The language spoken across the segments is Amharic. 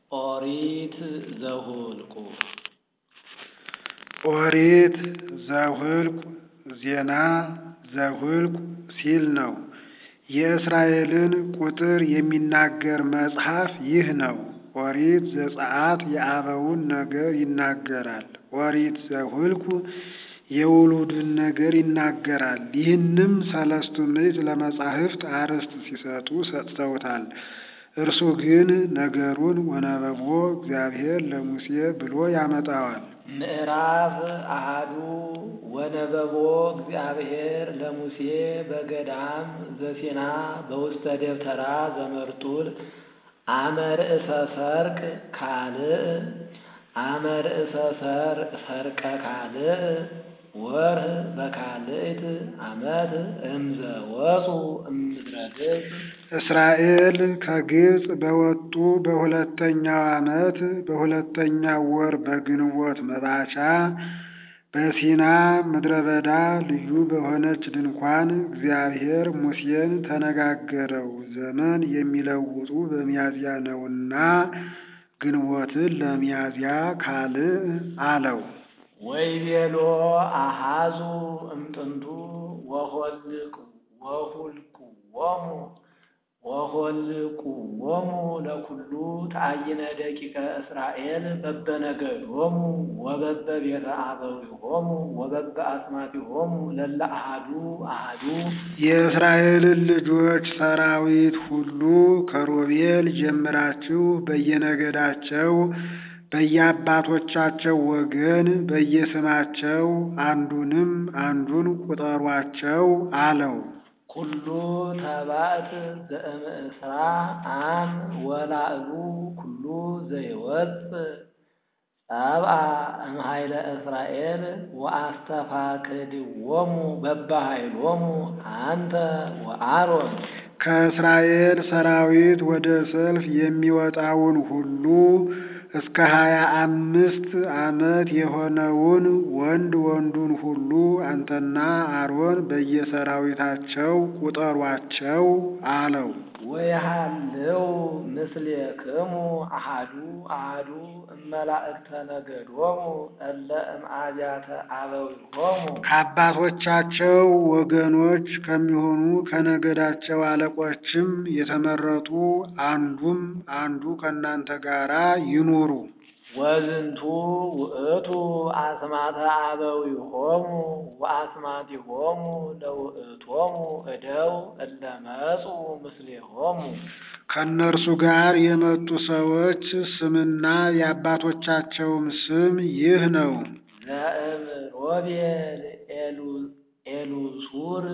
ኦሪት ዘኍልቍ ኦሪት ዘኍልቍ ዜና ዘኍልቍ ሲል ነው። የእስራኤልን ቁጥር የሚናገር መጽሐፍ ይህ ነው። ኦሪት ዘጸአት የአበውን ነገር ይናገራል። ኦሪት ዘኍልቍ የውሉድን ነገር ይናገራል። ይህንም ሰለስቱ ምዕት ለመጻሕፍት አርዕስት ሲሰጡ ሰጥተውታል። እርሱ ግን ነገሩን ወነበቦ እግዚአብሔር ለሙሴ ብሎ ያመጣዋል። ምዕራፍ አሃዱ ወነበቦ እግዚአብሔር ለሙሴ በገዳም ዘሲና በውስተ ደብተራ ዘመርጡል አመ ርእሰ ሰርቅ ካልእ አመ ርእሰ ሰርቀ ካልእ ወርህ በካልእት ዓመት እምዘ ወፁ እምድረ ግብፅ እስራኤል ከግብፅ በወጡ በሁለተኛው ዓመት በሁለተኛው ወር በግንቦት መባቻ በሲና ምድረ በዳ ልዩ በሆነች ድንኳን እግዚአብሔር ሙሴን ተነጋገረው። ዘመን የሚለውጡ በሚያዝያ ነውና ግንቦትን ለሚያዝያ ካልእ አለው። ወይቤሎ አሃዙ እምጥንቱ ወሁልቁዎሙ ወሆልቁዎሙ ለኩሉ ተአይነ ደቂቀ እስራኤል በበነገዶሙ ወበበ ቤተ አበዊሆሙ ወበበ አስማቲሆሙ ለለ አሃዱ አሃዱ የእስራኤልን ልጆች ሰራዊት ሁሉ ከሮቤል ጀምራችሁ በየነገዳቸው በየአባቶቻቸው ወገን በየስማቸው አንዱንም አንዱን ቁጠሯቸው አለው። ኩሉ ተባዕት ዘእምእስራ አም ወላዕሉ ኩሉ ዘይወፅእ ጸብአ እምኃይለ እስራኤል ወአስተፋቅድዎሙ በበኃይሎሙ አንተ ወአሮን ከእስራኤል ሰራዊት ወደ ሰልፍ የሚወጣውን ሁሉ እስከ ሀያ አምስት ዓመት የሆነውን ወንድ ወንዱን ሁሉ አንተና አሮን በየሰራዊታቸው ቁጠሯቸው አለው። ወይሃልው ምስሌክሙ አሃዱ አሃዱ እመላእክተ ነገዶሙ እለ እምአብያተ አበዊሆሙ ከአባቶቻቸው ወገኖች ከሚሆኑ ከነገዳቸው አለቆችም የተመረጡ አንዱም አንዱ ከእናንተ ጋራ ይኑሩ። ወዝንቱ ውእቱ አስማተ አበዊሆሙ ወአስማቲሆሙ ለውእቶሙ እደው እለ መጹ ምስሌሆሙ ከእነርሱ ጋር የመጡ ሰዎች ስምና የአባቶቻቸውም ስም ይህ ነው። ዘእም ሮቤል ኤሉሱር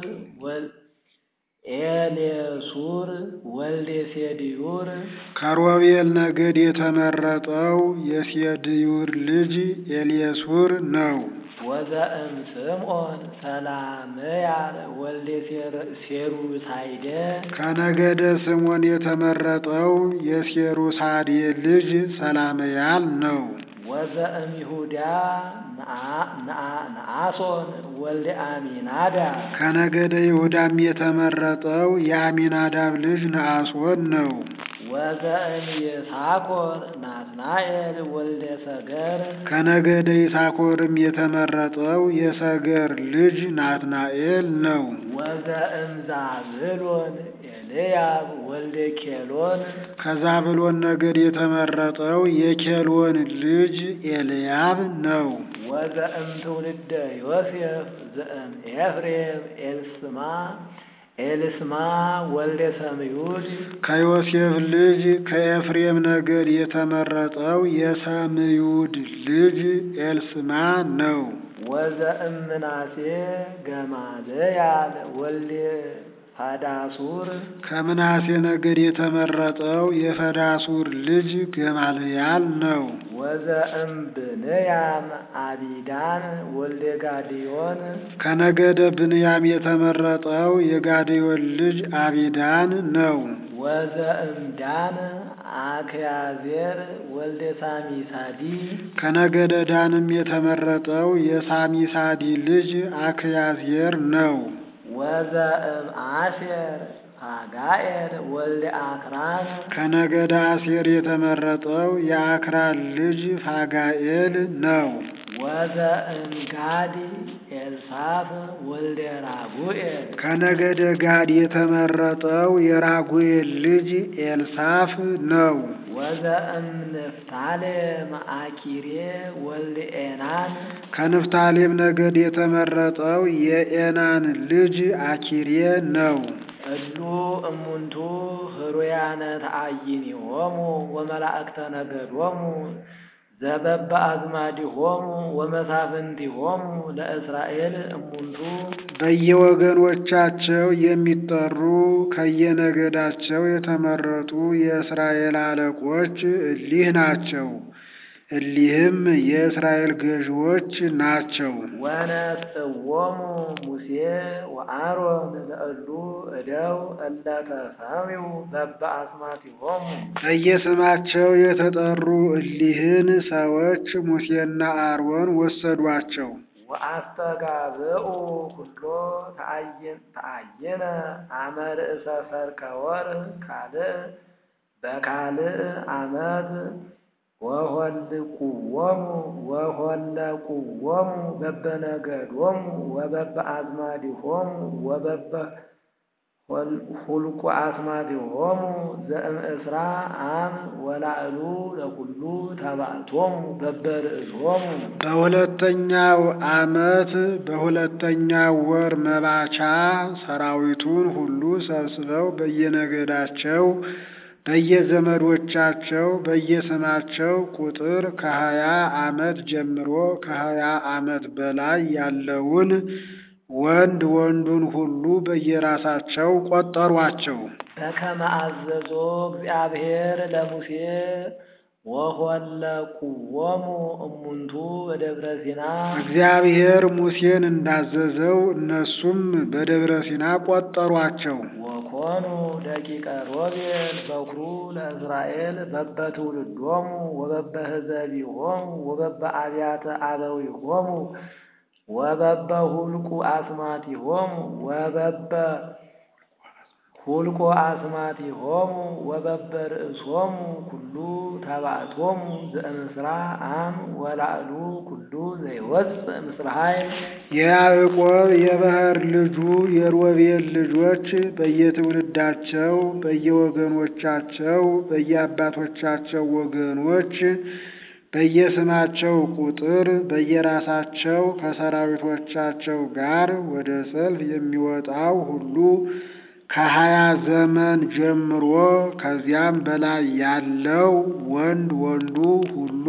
ኤሌሱር ወልደ ሴድዩር ከሮቤል ነገድ የተመረጠው የሴድዩር ልጅ ኤልየሱር ነው። ወዘእም ስምዖን ሰላምያል ወልደ ሴሩሳይደ ከነገደ ስምዖን የተመረጠው የሴሩሳዴ ልጅ ሰላምያል ነው። ወዘእም ይሁዳ ነአሶን ወልደ አሚናዳ ከነገደ ይሁዳም የተመረጠው የአሚናዳብ ልጅ ነአሶን ነው። ወዘእም ይሳኮር ናትናኤል ወልደ ሰገር ከነገደ ይሳኮርም የተመረጠው የሰገር ልጅ ናትናኤል ነው። ወዘእም ዛብሎን ኤልያብ ወልደ ኬሎን ከዛብሎን ነገድ የተመረጠው የኬሎን ልጅ ኤልያብ ነው። ወዘእም ትውልደ ዮሴፍ ዘእም ኤፍሬም ኤልስማ ኤልስማ ወልደ ሰምዩድ ከዮሴፍ ልጅ ከኤፍሬም ነገድ የተመረጠው የሰምዩድ ልጅ ኤልስማ ነው። ወዘእም ምናሴ ገማልያል ወልደ ፈዳሱር ከምናሴ ነገድ የተመረጠው የፈዳሱር ልጅ ገማልያል ነው። ወዘእም ብንያም አቢዳን ወልደ ጋዲዮን ከነገደ ብንያም የተመረጠው የጋዴዮን ልጅ አቢዳን ነው። ወዘእም ዳን አክያዜር ወልደ ሳሚሳዲ ከነገደ ዳንም የተመረጠው የሳሚሳዲ ልጅ አክያዜር ነው። ወዘእም አሴር ፋጋኤል ወልደ አክራን ከነገደ አሴር የተመረጠው የአክራን ልጅ ፋጋኤል ነው። ወዘእንጋዲ ኤልሳፍ ወልደ ራጉኤል ከነገደ ጋድ የተመረጠው የራጉኤል ልጅ ኤልሳፍ ነው። ወዘእምንፍታሌም አኪሬ ወልደ ኤናን ከንፍታሌም ነገድ የተመረጠው የኤናን ልጅ አኪሬ ነው። እሉ እሙንቱ ህሩያነ ተአይኒሆሙ ወመላእክተ ነገዶሙ ዘበበ አዝማዲሆሙ ወመሳፍንቲሆሙ ለእስራኤል እሙንቱ በየወገኖቻቸው የሚጠሩ ከየነገዳቸው የተመረጡ የእስራኤል አለቆች እሊህ ናቸው። እሊህም የእስራኤል ገዥዎች ናቸው። ወነስእዎሙ ሙሴ ወአሮን ለእሉ እደው እለ ተሰሚው በበ አስማቲሆሙ በየስማቸው የተጠሩ እሊህን ሰዎች ሙሴና አሮን ወሰዷቸው። ወአስተጋብኡ ኩሎ ተአየነ አመ ርእሰ ሠርከ ወርኅ ካልእ በካልእ ዓመት ወሆልቁዎሙ ወሆለቁዎሙ በበነገዶሙ ወበበ አዝማዲሆሙ ወበበ ሁልቁ አስማቲሆሙ ዘእምእስራ አም ወላዕሉ ለኩሉ ተባዕቶሙ በበርእሶሙ በሁለተኛው ዓመት በሁለተኛው ወር መባቻ ሰራዊቱን ሁሉ ሰብስበው በየነገዳቸው በየዘመዶቻቸው በየስማቸው ቁጥር ከሀያ ዓመት ጀምሮ ከሀያ ዓመት በላይ ያለውን ወንድ ወንዱን ሁሉ በየራሳቸው ቆጠሯቸው። በከመ አዘዞ እግዚአብሔር ለሙሴ ወሆለቁዎሙ እሙንቱ በደብረ ሲና እግዚአብሔር ሙሴን እንዳዘዘው እነሱም በደብረ ሲና ቆጠሯቸው። ወኮኑ ደቂቀ ሮቤል በኩሩ ለእስራኤል በበትውልዶሙ ወበበ ሕዘቢሆሙ ወበበ አብያተ አበዊሆሙ ወበበ ሁልቁ አስማቲሆሙ ወበበ ሁልቆ አስማቲሆሙ ወበበ ርእሶሙ ኩሉ ተባዕቶሙ ዘእምስራ አም ወላዕሉ ኩሉ ዘይወፅእ ምስለ ኃይል የያዕቆብ የባሕር ልጁ የሮቤል ልጆች በየትውልዳቸው በየወገኖቻቸው በየአባቶቻቸው ወገኖች በየስማቸው ቁጥር በየራሳቸው ከሰራዊቶቻቸው ጋር ወደ ሰልፍ የሚወጣው ሁሉ ከሀያ ዘመን ጀምሮ ከዚያም በላይ ያለው ወንድ ወንዱ ሁሉ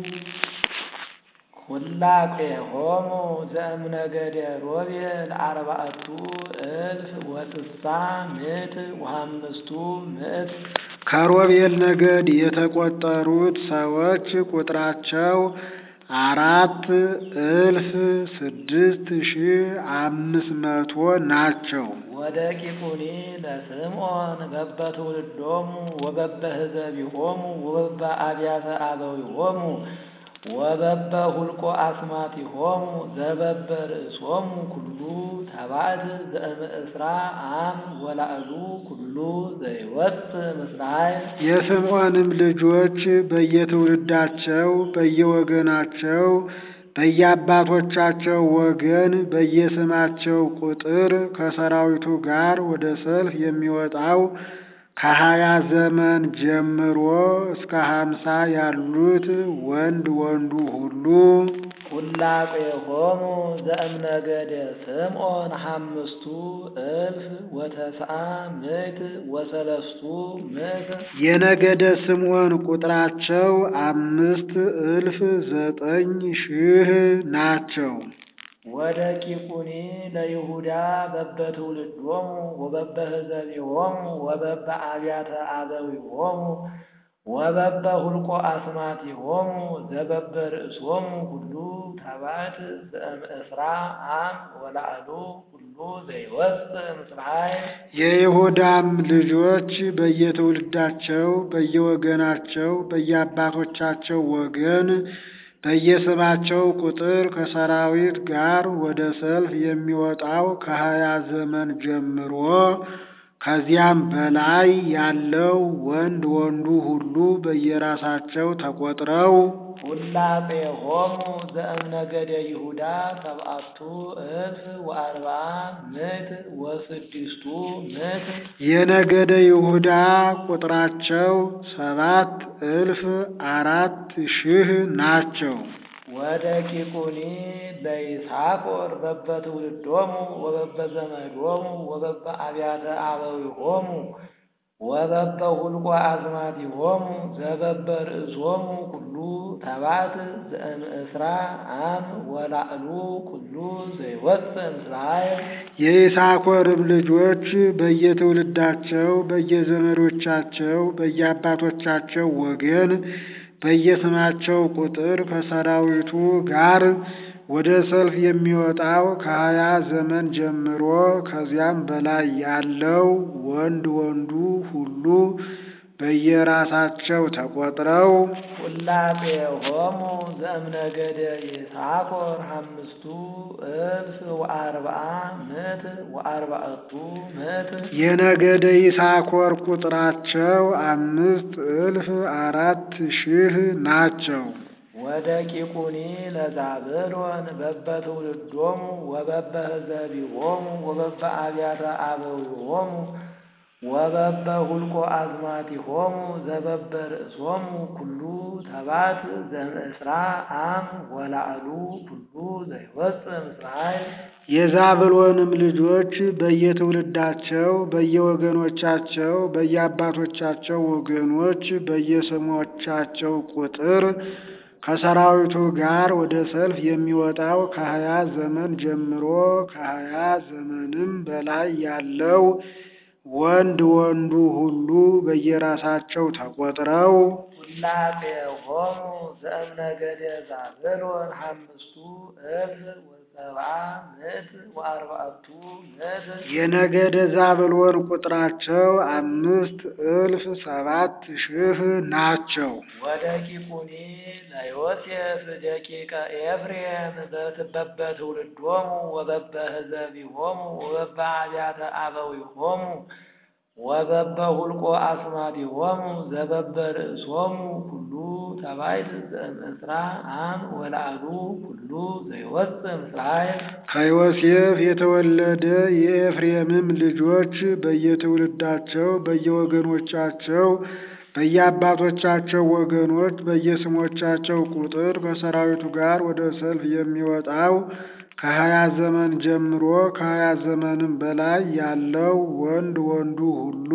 ሁላቄሆሙ ዘእምነገደ ሮቤል አርባዕቱ እልፍ ወስሳ ምዕት ወአምስቱ ምዕት ከሮቤል ነገድ የተቆጠሩት ሰዎች ቁጥራቸው አራት እልፍ ስድስት ሺህ አምስት መቶ ናቸው። ወደቂቁኒ ለስምዖን በበ ትውልዶሙ ወበበ ሕዘቢሆሙ ወበበ አብያተ አበዊሆሙ ወበበ ሁልቆ አስማቲሆሙ ዘበበ ርእሶሙ ኩሉ ተባዕት ዘእምእስራ አም ወላዕሉ ኩሉ ዘይወፅእ ምስለ ኃይል የስምዖንም ልጆች በየትውልዳቸው በየወገናቸው በየአባቶቻቸው ወገን በየስማቸው ቁጥር ከሰራዊቱ ጋር ወደ ሰልፍ የሚወጣው ከሀያ ዘመን ጀምሮ እስከ ሀምሳ ያሉት ወንድ ወንዱ ሁሉ ሁላቄሆሙ ዘእምነገደ ስምዖን ሐምስቱ እልፍ ወተስዓ ምዕት ወሰለስቱ ምዕት የነገደ ስምዖን ቁጥራቸው አምስት እልፍ ዘጠኝ ሺህ ናቸው። ወደቂቁኒ ለይሁዳ በበ ትውልዶሙ ወበበ ሕዘቢሆሙ ወበበ አብያተ አበዊሆሙ ወበበ ሁልቆ አስማቲሆሙ ዘበበ ርእሶሙ ሁሉ ተባዕት ዘእምእስራ አም ወላዕሉ ሁሉ ዘይወፅእ ምስለ ኃይል የይሁዳም ልጆች በየትውልዳቸው በየወገናቸው በየአባቶቻቸው ወገን በየስማቸው ቁጥር ከሰራዊት ጋር ወደ ሰልፍ የሚወጣው ከሀያ ዘመን ጀምሮ ከዚያም በላይ ያለው ወንድ ወንዱ ሁሉ በየራሳቸው ተቆጥረው ሁላቄሆሙ ዘእምነገደ ይሁዳ ሰብአቱ እልፍ ወአርብዓ ምዕት ወስድስቱ ምዕት የነገደ ይሁዳ ቁጥራቸው ሰባት እልፍ አራት ሺህ ናቸው። ወደቂቁኒ ለይሳኮር በበትውልዶሙ ወበበዘመዶሙ ወበበ አብያተ አበዊሆሙ ወበበ ሁልቆ አዝማዲሆሙ ዘበበ ርእሶሙ ኩሉ ተባት ዘእምእስራ አም ወላዕሉ ኩሉ ዘይወፅእ እምስራኤል የይሳኮርም ልጆች በየትውልዳቸው በየዘመዶቻቸው በየአባቶቻቸው ወገን በየስማቸው ቁጥር ከሰራዊቱ ጋር ወደ ሰልፍ የሚወጣው ከሀያ ዘመን ጀምሮ ከዚያም በላይ ያለው ወንድ ወንዱ ሁሉ በየራሳቸው ተቆጥረው ሁላቄሆሙ ዘእምነገደ ይሳኮር አምስቱ እልፍ ወአርብዓ ምዕት ወአርባዕቱ ምዕት የነገደ ይሳኮር ቁጥራቸው አምስት እልፍ አራት ሺህ ናቸው። ወደቂቁኒ ለዛብሎን በበትውልዶሙ ወበበ ህዘቢሆሙ ወበበ አብያተ አበዊሆሙ ወበበ ሁልቆ አዝማቲሆሙ ዘበበ ርእሶሙ ኩሉ ተባት ዘእምእስራ አም ወላዕሉ ኩሉ ዘይወፅእ እምስራኤል የዛብሎንም ልጆች በየትውልዳቸው በየወገኖቻቸው በየአባቶቻቸው ወገኖች በየስሞቻቸው ቁጥር ከሰራዊቱ ጋር ወደ ሰልፍ የሚወጣው ከሀያ ዘመን ጀምሮ ከሀያ ዘመንም በላይ ያለው ወንድ ወንዱ ሁሉ በየራሳቸው ተቆጥረው ሁላቄሆሙ ዘእምነገደ ዛብሎን አምስቱ እልፍ ወሰብዓ ምዕት ወአርባዕቱ ምዕት የነገደ ዛብሎን ቁጥራቸው አምስት እልፍ ሰባት ሺህ ናቸው። ወደቂቁኒ ለዮሴፍ ደቂቀ ኤፍሬም በበትውልዶሙ ወበበ ህዘቢሆሙ ወበበ አብያተ አበዊሆሙ ወበበ ሁልቆ አስማቲሆሙ ዘበበ ርእሶሙ ኩሉ ተባይት ዘእምእስራ አም ወላዕሉ ኩሉ ዘይወፅእ እምስራኤል ከዮሴፍ የተወለደ የኤፍሬምም ልጆች በየትውልዳቸው በየወገኖቻቸው በየአባቶቻቸው ወገኖች በየስሞቻቸው ቁጥር ከሰራዊቱ ጋር ወደ ሰልፍ የሚወጣው ከሀያ ዘመን ጀምሮ ከሀያ ዘመንም በላይ ያለው ወንድ ወንዱ ሁሉ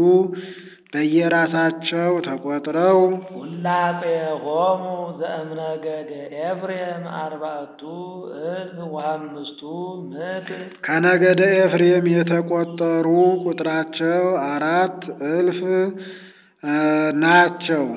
በየራሳቸው ተቆጥረው ሁላቄሆሙ ዘእምነገደ ኤፍሬም አርባዕቱ እልፍ ወአምስቱ ምዕት ከነገደ ኤፍሬም የተቆጠሩ ቁጥራቸው አራት እልፍ ናቸው።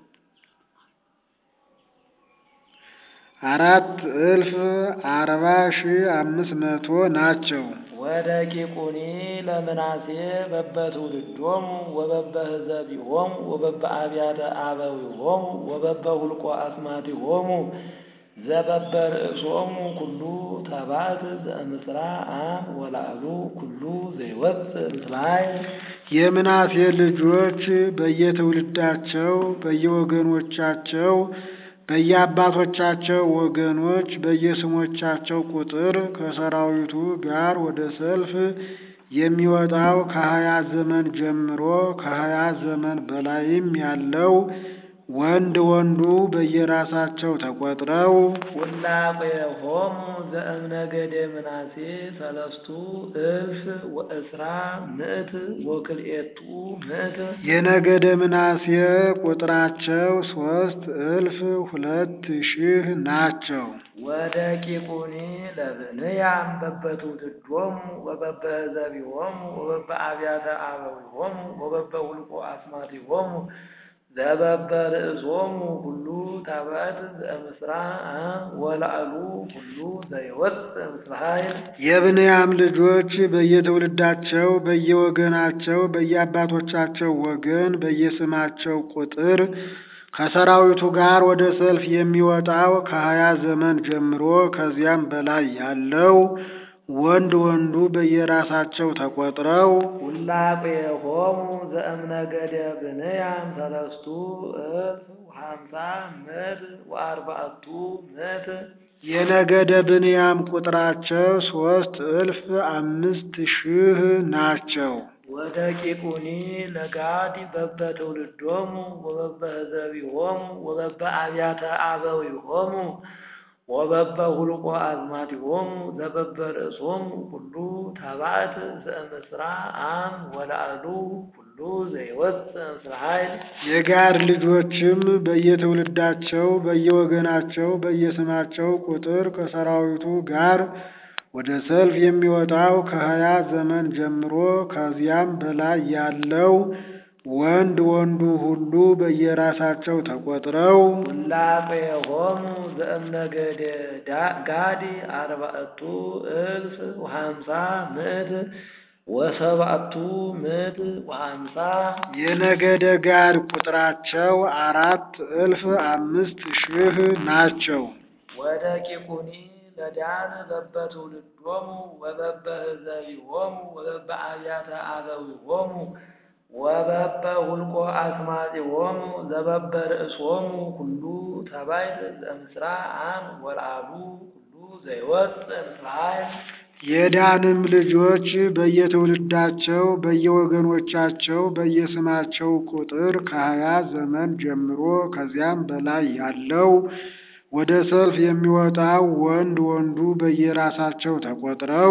አራት እልፍ አርባ ሺህ አምስት መቶ ናቸው። ወደቂቁኒ ለምናሴ በበትውልዶሙ ወበበ ህዘቢሆሙ ወበበ አብያተ አበዊሆሙ ወበበ ሁልቆ አስማቲሆሙ ዘበበ ርእሶሙ ኩሉ ተባት ዘእምስራ አም ወላዕሉ ኩሉ ዘይወፅእ እምስራኤል የምናሴ ልጆች በየትውልዳቸው በየወገኖቻቸው በየአባቶቻቸው ወገኖች በየስሞቻቸው ቁጥር ከሰራዊቱ ጋር ወደ ሰልፍ የሚወጣው ከሀያ ዘመን ጀምሮ ከሀያ ዘመን በላይም ያለው ወንድ ወንዱ በየራሳቸው ተቆጥረው ሁላቄሆሙ ዘእምነገደ ምናሴ ሰለስቱ እልፍ ወእስራ ምዕት ወክልኤቱ ምዕት የነገደ ምናሴ ቁጥራቸው ሶስት እልፍ ሁለት ሺህ ናቸው። ወደቂቁኒ ለብንያም በበትውልዶሙ ወበበ ህዘቢሆሙ ወበበ አብያተ አበዊሆሙ ወበበ ሁልቆ አስማቲሆሙ ዘበበ ርእሶሙ ሁሉ ታባት ዘእምስራ አም ወላዕሉ ሁሉ ዘይወፅእ እምስራኤል የብንያም ልጆች በየትውልዳቸው በየወገናቸው በየአባቶቻቸው ወገን በየስማቸው ቁጥር ከሰራዊቱ ጋር ወደ ሰልፍ የሚወጣው ከሀያ ዘመን ጀምሮ ከዚያም በላይ ያለው ወንድ ወንዱ በየራሳቸው ተቆጥረው ውላቄሆሙ ዘእምነገደ ብንያም ሰለስቱ እልፍ ወሀምሳ ምዕት ወአርባዕቱ ምዕት የነገደ ብንያም ቁጥራቸው ሶስት እልፍ አምስት ሺህ ናቸው። ወደቂቁኒ ለጋድ በበትውልዶሙ ወበበህዘቢሆሙ ወበበአብያተ አበዊሆሙ ወበበሁልቆ አዝማዲሆሙ ዘበበርእሶሙ ኩሉ ተባዕት ዘእምስራ አም ወላዕሉ ኩሉ ዘይወፅእ ምስለ ኃይል የጋድ ልጆችም በየትውልዳቸው በየወገናቸው በየስማቸው ቁጥር ከሰራዊቱ ጋር ወደ ሰልፍ የሚወጣው ከሀያ ዘመን ጀምሮ ከዚያም በላይ ያለው ወንድ ወንዱ ሁሉ በየራሳቸው ተቆጥረው ውላቄሆሙ ዘእምነገደ ጋድ አርባዕቱ እልፍ ወሀምሳ ምዕት ወሰብዐቱ ምዕት ወሀምሳ የነገደ ጋድ ቁጥራቸው አራት እልፍ አምስት ሺህ ናቸው። ወደቂቁኒ ለዳን በበትውልዶሙ ወበበህዘቢሆሙ ወበበአብያተ አበዊሆሙ ወበበሁልቆ አስማጢሆሙ ዘበበርእሶሙ ኩሉ ተባይት ዘእምስራ አም ወልአሉ ኩሉ ዘይወፅእ ምስለ ኃይል የዳንም ልጆች በየትውልዳቸው በየወገኖቻቸው በየስማቸው ቁጥር ከሀያ ዘመን ጀምሮ ከዚያም በላይ ያለው ወደ ሰልፍ የሚወጣው ወንድ ወንዱ በየራሳቸው ተቆጥረው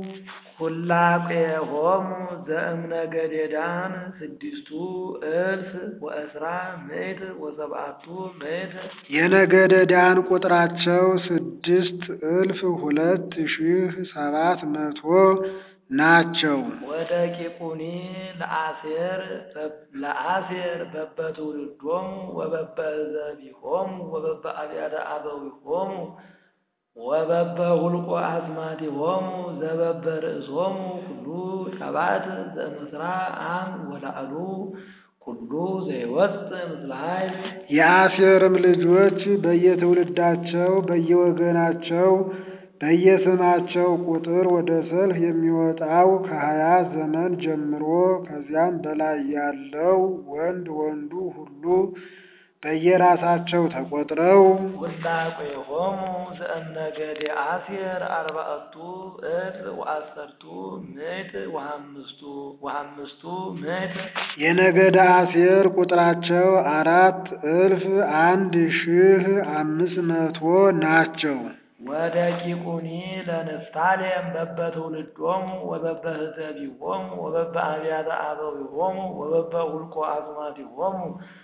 ሁላቄሆሙ ዘእምነገደ ዳን ስድስቱ እልፍ ወእስራ ምዕት ወሰብዐቱ ምዕት የነገደ ዳን ቁጥራቸው ስድስት እልፍ ሁለት ሺህ ሰባት መቶ ናቸው። ወደቂቁኒ ለአሴር ለአሴር በበትውልዶሙ ወበበዘቢሆሙ ወበበአብያተ አበዊሆሙ ወበበሁልቆ አዝማዲሆሙ ዘበበርእሶሙ ኩሉ ተባዕት ዘእምስራ አም ወላዕሉ ኩሉ ዘይወፅእ ምስለ ኃይል የአሴርም ልጆች በየትውልዳቸው በየወገናቸው በየስማቸው ቁጥር ወደ ሰልፍ የሚወጣው ከሀያ ዘመን ጀምሮ ከዚያም በላይ ያለው ወንድ ወንዱ ሁሉ በየራሳቸው ተቆጥረው ውላቄሆሙ ዘእምነገደ አሴር አርባዕቱ እልፍ ወአሰርቱ ምዕት ወሀምስቱ ወሀምስቱ ምዕት የነገደ አሴር ቁጥራቸው አራት እልፍ አንድ ሺህ አምስት መቶ ናቸው። ወደቂቁኒ ለንፍታሌም በበትውልዶሙ ወበበህዘቢሆሙ ወበበአብያተ አበዊሆሙ ወበበሁልቆ አዝማዲሆሙ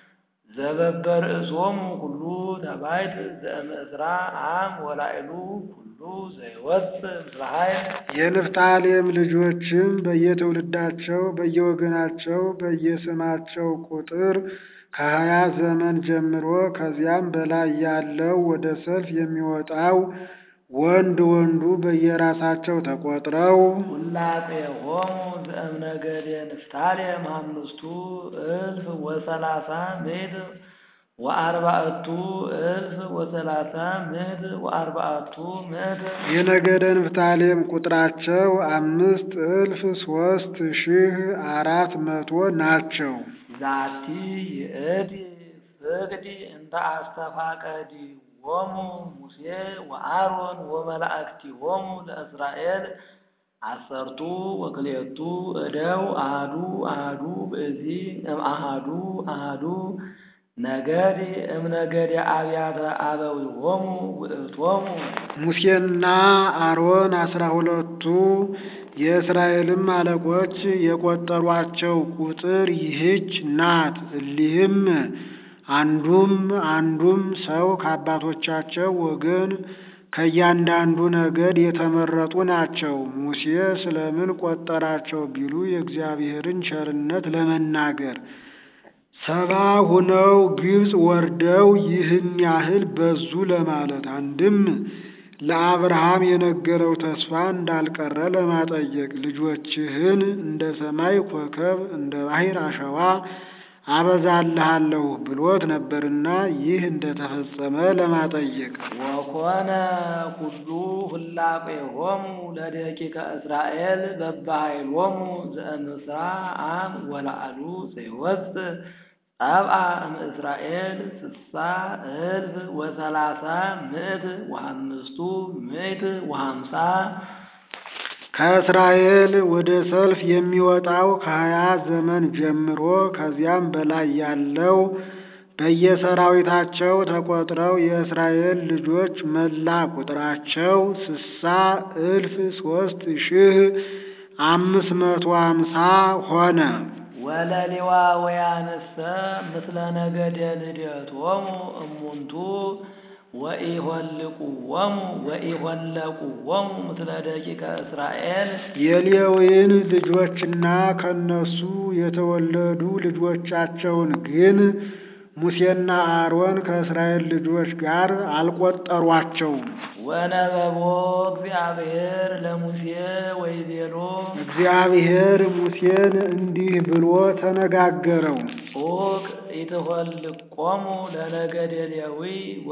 ዘበበርእሶሙ ኩሉ ተባይት ዘእምእስራ አም ወላዕሉ ኩሉ ዘይወፅእ ምስለ ኃይል የንፍታሌም ልጆችም በየትውልዳቸው በየወገናቸው በየስማቸው ቁጥር ከሀያ ዘመን ጀምሮ ከዚያም በላይ ያለው ወደ ሰልፍ የሚወጣው ወንድ ወንዱ በየራሳቸው ተቆጥረው ውላቄሆሙ ዘእምነገደ ንፍታሌም አምስቱ እልፍ ወሰላሳ ምዕት ወአርባዕቱ እልፍ ወሰላሳ ምዕት ወአርባዕቱ ምዕት የነገደ ንፍታሌም ቁጥራቸው አምስት እልፍ ሶስት ሺህ አራት መቶ ናቸው። ዛቲ ይእቲ ፍቅዲ እንተ አስተፋቀዲ ሆሙ ሙሴ ወአሮን ወመላእክቲሆሙ ለእስራኤል አሰርቱ ወክልኤቱ እደው አሃዱ አሃዱ ብእሲ እምአሃዱ አሃዱ ነገድ እምነገደ አብያተ አበዊሆሙ ውእቶሙ ሙሴና አሮን አስራ ሁለቱ የእስራኤልም አለቆች የቆጠሯቸው ቁጥር ይህች ናት። እሊህም አንዱም አንዱም ሰው ከአባቶቻቸው ወገን ከእያንዳንዱ ነገድ የተመረጡ ናቸው። ሙሴ ስለምን ቆጠራቸው ቢሉ የእግዚአብሔርን ቸርነት ለመናገር ሰባ ሁነው ግብፅ ወርደው ይህን ያህል በዙ ለማለት አንድም ለአብርሃም የነገረው ተስፋ እንዳልቀረ ለማጠየቅ ልጆችህን እንደ ሰማይ ኮከብ እንደ ባሕር አሸዋ አበዛልሃለሁ ብሎት ነበርና ይህ እንደተፈጸመ ለማጠየቅ ወኮነ ኩሉ ሁላቄሆሙ ለደቂቀ እስራኤል በበኃይሎሙ ዘእምስራ አም ወላዕሉ ዘይወፅእ ጸብአ እምእስራኤል ስሳ እልፍ ወሰላሳ ምእት ወአምስቱ ምእት ወሀምሳ ከእስራኤል ወደ ሰልፍ የሚወጣው ከሀያ ዘመን ጀምሮ ከዚያም በላይ ያለው በየሰራዊታቸው ተቆጥረው የእስራኤል ልጆች መላ ቁጥራቸው ስሳ እልፍ ሶስት ሺህ አምስት መቶ አምሳ ሆነ። ወለሌዋውያንሰ ምስለ ነገደ ልደቶሙ እሙንቱ ወኢሆልቁዎሙ ወኢሆለቁዎሙ ምስለ ደቂቀ እስራኤል የሌዊን ልጆችና ከነሱ የተወለዱ ልጆቻቸውን ግን ሙሴና አሮን ከእስራኤል ልጆች ጋር አልቆጠሯቸውም። ወነበቦ እግዚአብሔር ለሙሴ ወይቤሎ እግዚአብሔር ሙሴን እንዲህ ብሎ ተነጋገረው። ዑቅ ኢትሆልቆሙ ለነገደ ሌዊ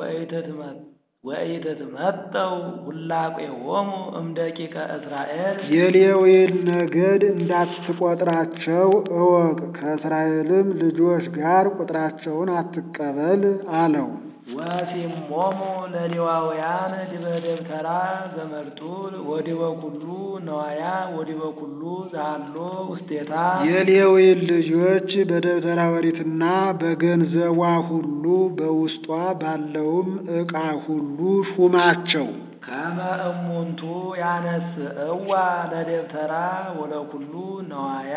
ወኢትትመጠው ሁላቄሆሙ እምደቂቀ እስራኤል የሌዊን ነገድ እንዳትቆጥራቸው እወቅ፣ ከእስራኤልም ልጆች ጋር ቁጥራቸውን አትቀበል አለው። ወሲሞሙ ለሌዋውያን ዲበ ደብተራ ዘመርጡል ወዲበ ኩሉ ነዋያ ወዲበ ኩሉ ዛሎ ውስቴታ የሌዊን ልጆች በደብተራ ኦሪትና በገንዘቧ ሁሉ በውስጧ ባለውም ዕቃ ሁሉ ሹማቸው። ከመ እሙንቱ ያነስእዋ ለደብተራ ወለኩሉ ነዋያ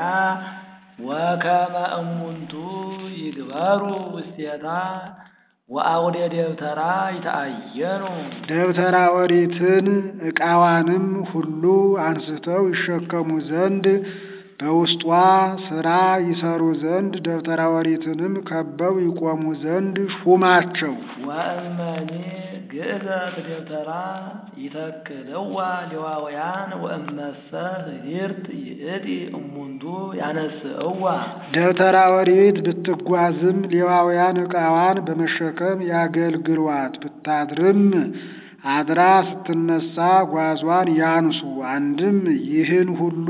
ወከመ እሙንቱ ይግበሩ ውስቴታ ወአውደ ደብተራ ይተአየኑ ደብተራ ኦሪትን ዕቃዋንም ሁሉ አንስተው ይሸከሙ ዘንድ በውስጧ ሥራ ይሰሩ ዘንድ ደብተራ ኦሪትንም ከበው ይቆሙ ዘንድ ሹማቸው። ወእመኒ ግእዘት ደብተራ ይተክልዋ ሌዋውያን ወእመሰ ህዲርት ይእቲ እሙንቱ ያነስእዋ ደብተራ ኦሪት ብትጓዝም ሌዋውያን ዕቃዋን በመሸከም ያገልግሏት። ብታድርም አድራ ስትነሳ ጓዟን ያንሱ። አንድም ይህን ሁሉ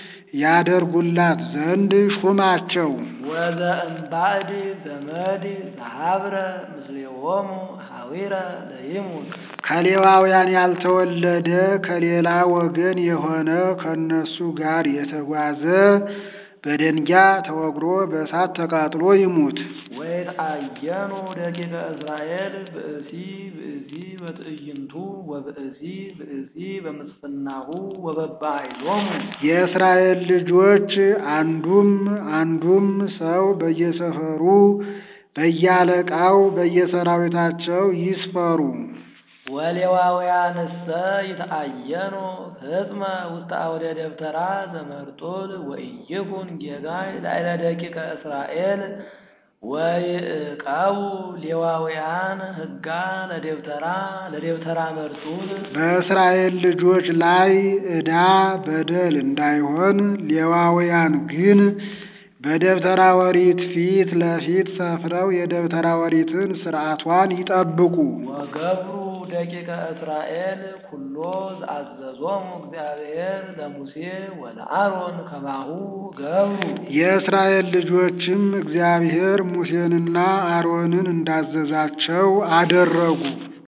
ያደርጉላት ዘንድ ሹማቸው። ወዘእምባዕድ ዘመድ ዘሀብረ ምስሌሆሙ ሀዊረ ለይሙት ከሌዋውያን ያልተወለደ ከሌላ ወገን የሆነ ከእነሱ ጋር የተጓዘ በደንጊያ ተወግሮ በእሳት ተቃጥሎ ይሙት። ወይትአየኑ ደቂቀ እስራኤል ብእሲ ብእሲ በትዕይንቱ ወብእሲ ብእሲ በምስፍናሁ ወበባይሎሙ የእስራኤል ልጆች አንዱም አንዱም ሰው በየሰፈሩ በያለቃው በየሰራዊታቸው ይስፈሩ። ወሌዋውያንሰ ይትአየኑ ህጽመ ውስተ አውደ ደብተራ ዘመርጡል ወኢይኩን ጌጋይ ላዕለ ደቂቀ እስራኤል ወይዕቀቡ ሌዋውያን ህጋ ለደብተራ ለደብተራ መርጡል በእስራኤል ልጆች ላይ ዕዳ በደል እንዳይሆን ሌዋውያን ግን በደብተራ ኦሪት ፊት ለፊት ሰፍረው የደብተራ ኦሪትን ሥርዓቷን ይጠብቁ። ወገብሩ ደቂቀ እስራኤል ኩሎ ዘአዘዞሙ እግዚአብሔር ለሙሴ ወለአሮን ከማሁ ገብሩ የእስራኤል ልጆችም እግዚአብሔር ሙሴንና አሮንን እንዳዘዛቸው አደረጉ።